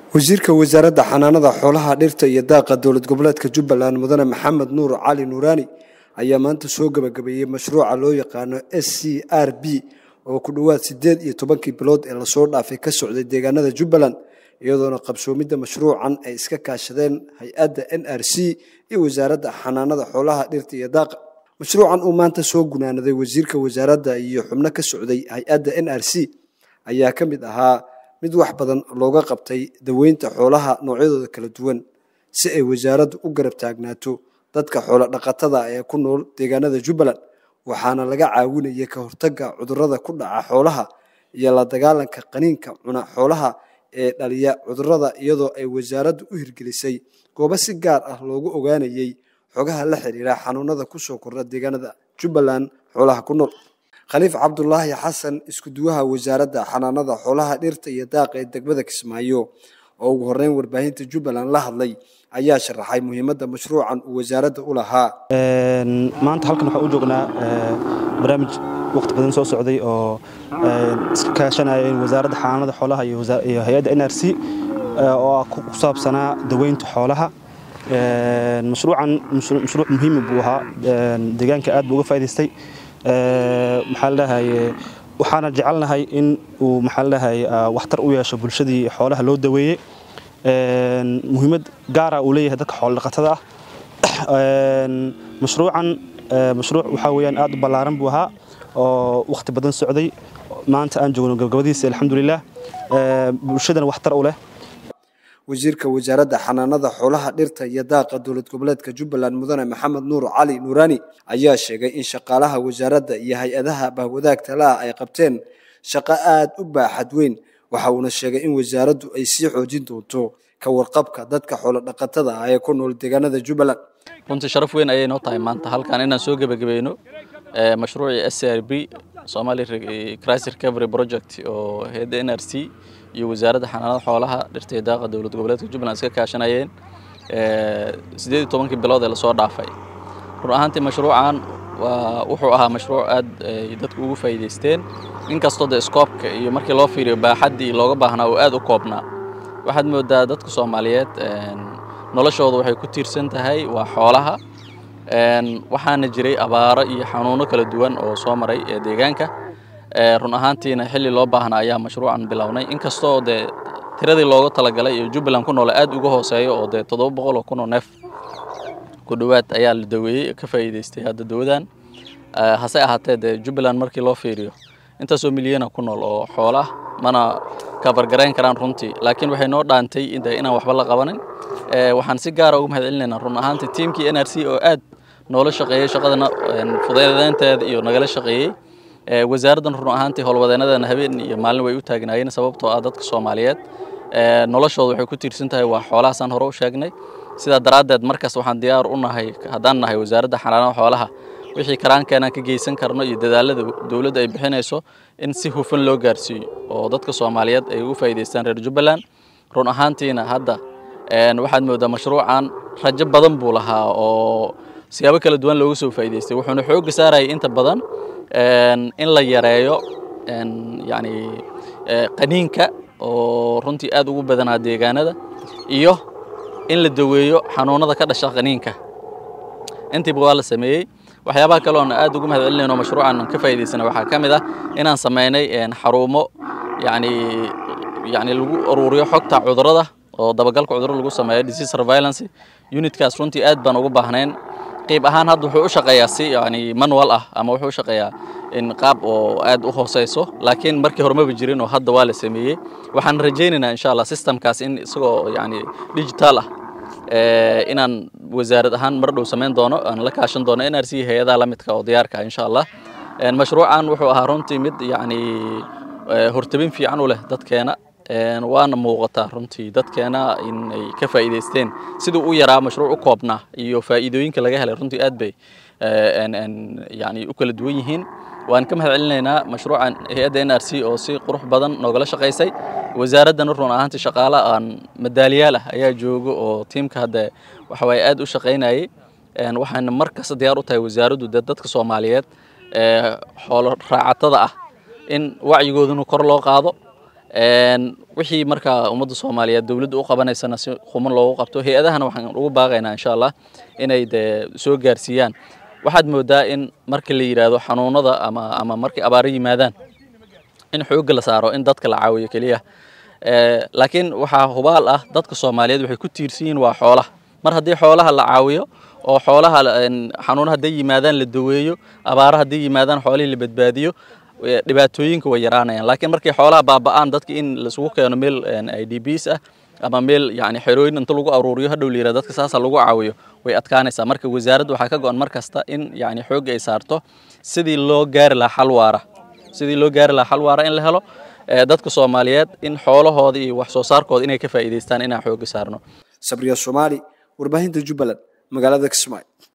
wasiirka wasaaradda xanaanada xoolaha dhirta iyo daaqa dowlad goboleedka jubbaland mudane maxamed nuur cali nuuraani ayaa maanta soo gebagabeeyey mashruuca loo yaqaano s c r b oo ku dhowaad siddeed iyo tobankii bilood ee lasoo dhaafay ka socday deegaanada jubbaland iyadoona qabsoomidda mashruucan ay iska kaashadeen hay-adda n r c iyo wasaaradda xanaanada xoolaha dhirta iyo daaqa mashruucan uu maanta soo gunaanaday wasiirka wasaaradda iyo xubno ka socday hay-adda n r c ayaa ka mid ahaa mid wax badan looga qabtay daweynta xoolaha noocyadooda kala duwan si ay wasaaraddu u garab taagnaato dadka xoolo dhaqatada ee ku nool deegaanada jubbaland waxaana laga caawinayay ka hortagga cudurrada ku dhaca xoolaha iyo la dagaalanka qaniinka cuna xoolaha ee dhaliya cudurrada iyadoo ay wasaaraddu u hirgelisay goobo si gaar ah loogu ogaanayey xogaha la xiriira xanuunada kusoo kordha deegaanada jubbaland xoolaha ku nool khaliif cabdulaahi xasan iskuduwaha wasaaradda xanaanada xoolaha dhirta iyo daaqa ee degmada kismaayo oo ugu horeyn warbaahinta jubbaland la hadlay ayaa sharaxay muhiimadda mashruucan uu wasaaradda u lahaa maanta halkan waxaan u joognaa barnaamij waqti badan soo socday oo iska kaashanaya wasaaradda xanaanada xoolaha iyo hay-adda n r c oo ku saabsanaa daweynta xoolaha mashruucan mashruuc muhiima buu ahaa deegaanka aad buu uga faa'idaystay maxaa ladhahaye waxaana jecelnahay in uu maxaa ladhahaye waxtar u yeesho bulshadii xoolaha loo daweeyey muhiimad gaara uu leeyahay dadka xoolodhaqatada ah mashruucan mashruuc waxaa weyaan aad u ballaaran buu ahaa oo wakhti badan socday maanta aan joogno gabgabadiisa alxamdulilah bulshadana waxtar u leh wasiirka wasaaradda xanaanada xoolaha dhirta iyo daaqa dowlad goboleedka jubbaland mudane maxamed nuur cali nuuraani ayaa sheegay in shaqaalaha wasaaradda iyo hay-adaha bahwadaagta la ah ay qabteen shaqo aad u baaxad weyn waxa uuna sheegay in wasaaraddu ay sii xoojin doonto ka warqabka dadka xoolo dhaqatada ah ee ku nool deegaanada jubbaland runtii sharaf weyn ayay noo tahay maanta halkan inaan soo gebagabayno mashruucii s r b somali crisis recovery project oo hayadda n r c iyo wasaaradda xanaanada xoolaha dhirta iyo daaqa dowlad goboleedka jubbaland iska kaashanayeen siddeed iyo tobankii bilood ee lasoo dhaafay run ahaantii mashruucan waa wuxuu ahaa mashruuc aad ay dadku ugu faa'iidaysteen inkastoo dee scoobka iyo markii loo fiiriyo baaxaddii looga baahnaa oo aad u koobnaa waxaad moodaa dadka soomaaliyeed noloshooda waxay ku tiirsan tahay waa xoolaha waxaana jiray abaaro iyo xanuuno kala duwan oo soo maray ee deegaanka run ahaantiina xilli loo baahnaa ayaa mashruucan bilownay inkastoo dee tiradii looga talagalay iyo jubbaland ku noole aad uga hooseeyo oo dee toddoba boqol oo kun oo neef ku dhowaad ayaa la daweeyey ka faa'iidaystay hadda dawadan hase ahaatee dee jubbaland markii loo fiiriyo intaasoo milyana ku nool oo xoola mana kabargarayn karaan runtii laakiin waxay noo dhaantay inaan waxba la qabanin waxaan si gaara uga mahad celinaynaa run ahaantii tiimkii n r c oo aad noola shaqeeyey shaqadana fudeedeynteeda iyo nagala shaqeeyey wasaaraddan run ahaantii howlwadeenadana habeen iyo maalin way u taagnaayeen sababtoo ah dadka soomaaliyeed noloshooda waxay ku tiirsan tahay waa xoolahaasaan hore u sheegnay sidaa daraaddeed markaas waxaan diyaar u nahay haddaan nahay wasaaradda xanaanada xoolaha wixii karaankeenaan ka geysan karno iyo dadaalada dowladda ay bixinayso in si hufan loo gaarsiiyo oo dadka soomaaliyeed ay ugu faa'iidaystaan reer jubbaland run ahaantiina hadda waxaad moodaa mashruucan rajo badan buu lahaa oo siyaabo kala duwan looga soo faa'iidaystay wuxuuna xoogga saarayay inta badan in la yareeyo yani qaniinka oo runtii aad ugu badanaa deegaanada iyo in la daweeyo xanuunada ka dhasha qaniinka intiiba waa la sameeyey waxyaabaha kale oon aad ugu mahad celinayno mashruucan ka faa'iidaysana waxaa ka mid ah inaan samaynay xarumo yani yani lagu aruuriyo xogta cudurrada oo dabagalka cudurro lagu sameeyo disease surveillance unitkaas runtii aad baan ugu baahnayn qayb ahaan hadda wuxuu u shaqeeyaa si yani manual ah ama wuxuu u shaqeeyaa in qaab oo aad u hooseyso laakiin markii hore maba jirin oo hadda waa la sameeyey waxaan rajaynaynaa insha allah systemkaas in isagoo yani digital ah inaan wasaarad ahaan mar dhow samayn doono aan la kaashan doono n r c hay-adaha la midka oo diyaarka ah insha allah mashruucan wuxuu ahaa runtii mid yani hortabin fiican u leh dadkeena waana muuqataa runtii dadkeena in ay ka faa'iidaysteen siduu u yaraa mashruuc u koobnaa iyo faa'iidooyinka laga helay runtii aad bay yani u kala duwan yihiin waan ka mahad celinaynaa mashruucan hay-adda n r c oo si qurux badan noogala shaqaysay wasaaraddana run ahaantii shaqaale aan madaaliyaal ah ayaa jooga oo tiimka hadda waxawaaye aad u shaqaynayay waxaana mar kasta diyaar u tahay wasaaraddu dee dadka soomaaliyeed xoolo raacatada ah in wacyigooduna kor loo qaado wixii markaa ummadda soomaaliyeed dowladda u qabanaysana si quman loogu qabto hay-adahana waxaan ugu baaqaynaa insha allah inay dee soo gaarsiiyaan waxaad moodaa in marka la yidhaahdo xanuunada ama ama markay abaaro yimaadaan in xoogga la saaro in dadka la caawiyo keliya laakiin waxaa hubaal ah dadka soomaaliyeed waxay ku tiirsan yihiin waa xoolaha mar haddii xoolaha la caawiyo oo xoolaha xanuuna hadday yimaadaan la daweeyo abaaro hadday yimaadaan xoolihii la badbaadiyo dhibaatooyinka way yaraanayaan laakiin markay xoolaha baaba'aan dadka in laisugu keeno meel i d bs ah ama meel yani xerooyin inta lagu aruuriyo hadhow layirahdo dadka saasa lagu caawiyo way adkaanaysaa marka wasaaradda waxaa ka go-an mar kasta in yani xoogga ay saarto sidii loo gaari lahaa xal waara sidii loo gaari lahaa xal waara in la helo dadka soomaaliyeed in xoolahooda iyo wax soo saarkooda inay ka faa'iidaystaan inaan xoogga saarno sabriya soomaali warbaahinta jubbaland magaalada kismaayo